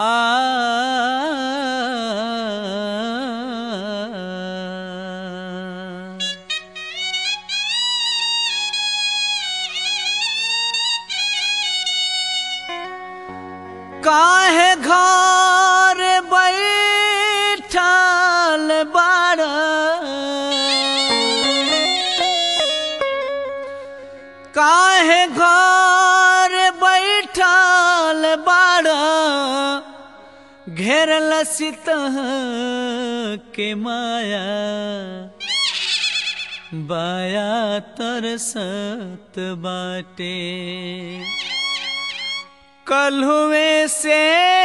काहे घर बैठल बाड़ काहे घर बैठल बाड़ घेरल सितह के माया बाया तरसत बाटे कलहुए से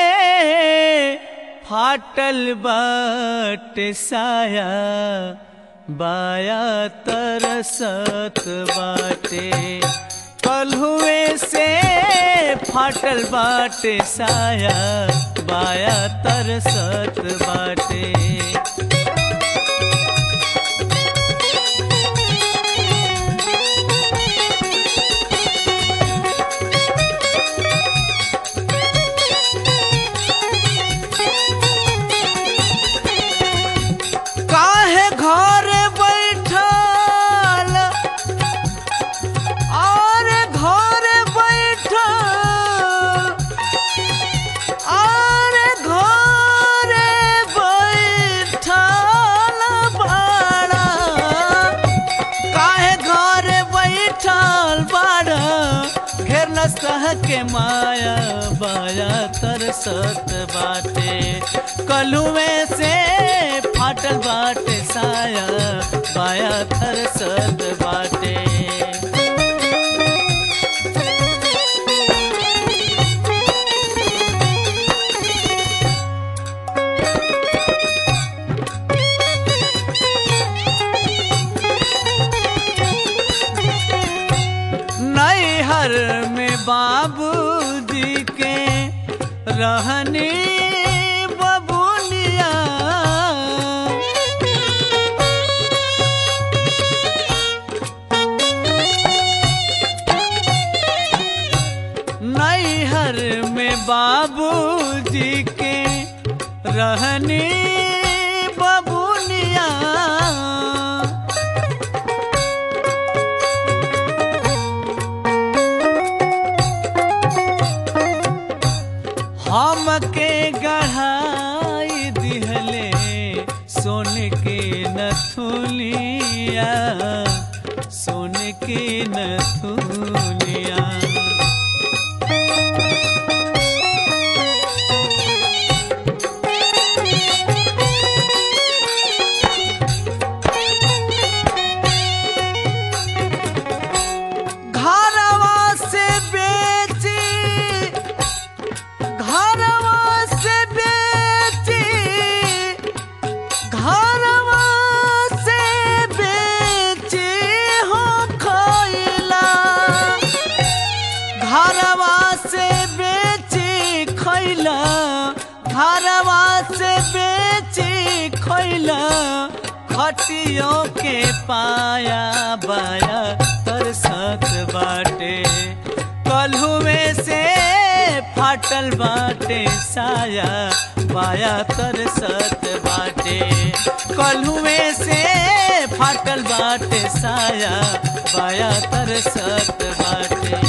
फाटल बाट साया बाया तरसत बाटे कलहुए से फाटल बाट साया बाया तरसत बाटे काहे घर बैठल और घर बैठल और घर बैठल बाड़ा काहे घर बैठल बाड़ा घेर न सह के माया बाया तरसत बाटे कलुए से फाटल बाटे साया बाया तरसत बाटे नैहर में बाबूजी के रहनी बबुनिया नैहर में बाबूजी के रहनी बबुनिया हमके गढ़ाई दिहले सोन के नथुलिया सोन के नथुलिया घरवा से बेची घरवा से बेची घरवा से बेची हो खैला घरवा से बेची खैला घरवा से बेची खैला खटियों के पाया बाया तरसत बाटे कलहुए से फाटल बाटे साया बाया तरसत बाटे कलहुए से फाटल बाटे साया बाया तरसत बाटे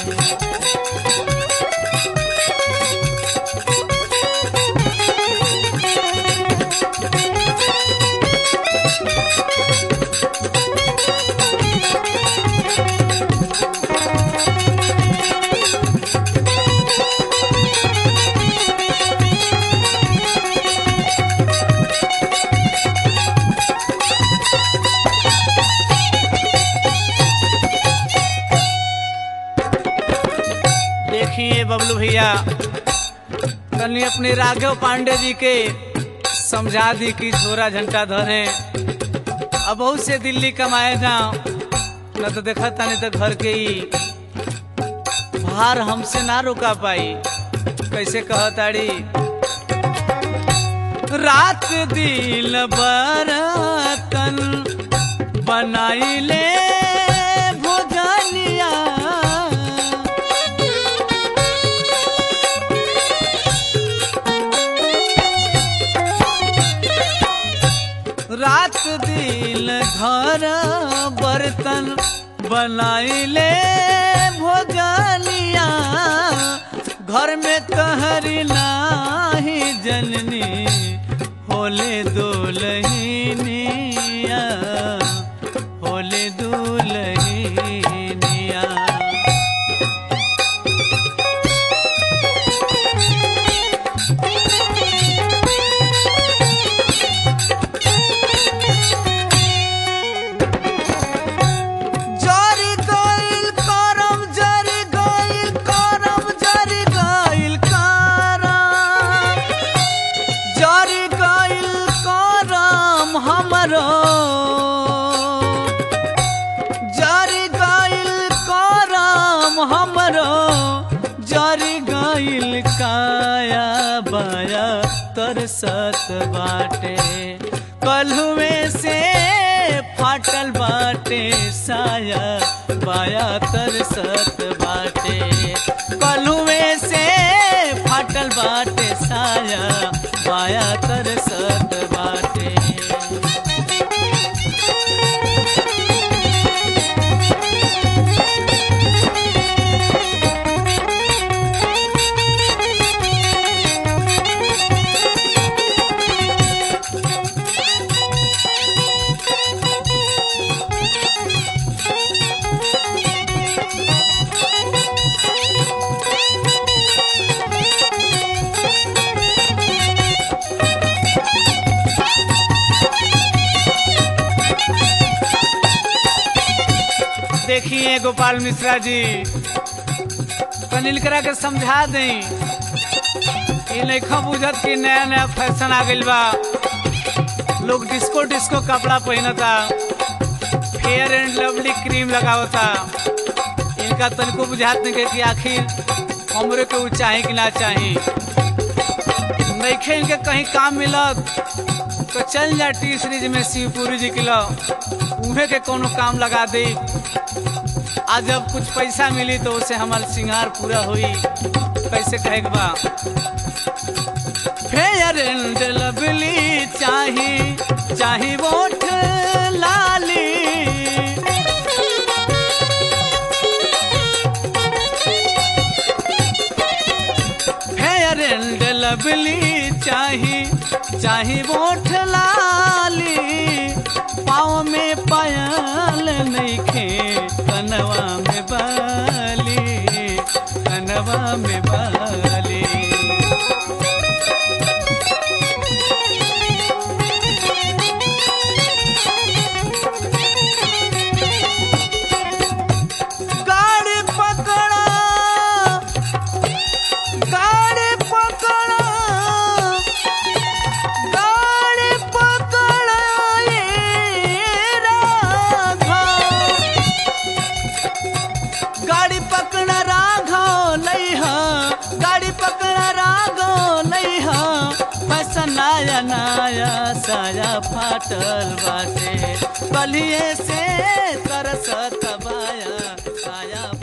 देखिए बबलू भैया तनी अपने राघव पांडे जी के समझा दी कि झोरा झंटा धरे अब बहुत से दिल्ली कमाए जाओ न तो देखा तानी तो घर के ही भार हमसे ना रोका पाई कैसे कहताड़ी रात दिल बरतन बनाई ले भोजनिया रात दिल घर बर्तन बनाइले भोजनिया घर में कहरी नाही जननी होले दुलहिनिया होले दुलहिनिया जरी गइल करम जरी गइल करम जरी गइल करम जरी गइल करम हमरो जरी गइल करम हमरो जरी गइल काया बाया तरसत बाटे कलहुए से फाटल बाटे साया बाया तरसत बाटे कलहुए से फाटल बाटे साया बाया तरसत बाटे देखिए गोपाल मिश्रा जी कनिल करा के समझा दें ये नहीं बुझत कि नया नया फैशन आ गइल बा लोग डिस्को डिस्को कपड़ा पहनता फेयर एंड लवली क्रीम लगावता इनका तनिको बुझात नहीं कि आखिर हमरे के ऊ चाही कि ना चाही नइखे इनके कहीं काम मिलत तो चल जा टी सीरीज में शिवपुरी जी किलो उहे के कोनो काम लगा दे आज जब कुछ पैसा मिली तो उसे हमार सिंगार पूरा हुई कैसे कहे के बा फेयर एंड लवली चाही चाही वोट लाली फेयर एंड लवली चाही चाही वोट लाली पाँव में पायल नइखे कनवा में बाली कनवा में बाली गाड़ी पकड़ा गाड़ी पकड़ा गाड़ी पकड़ा ये राघव गाड़ी पकड़ा राघव लइहा गाड़ी पकड़ा राघव लइहा फैशन नया नया साया फाटल बाटे कलिए से तरसत बाया साया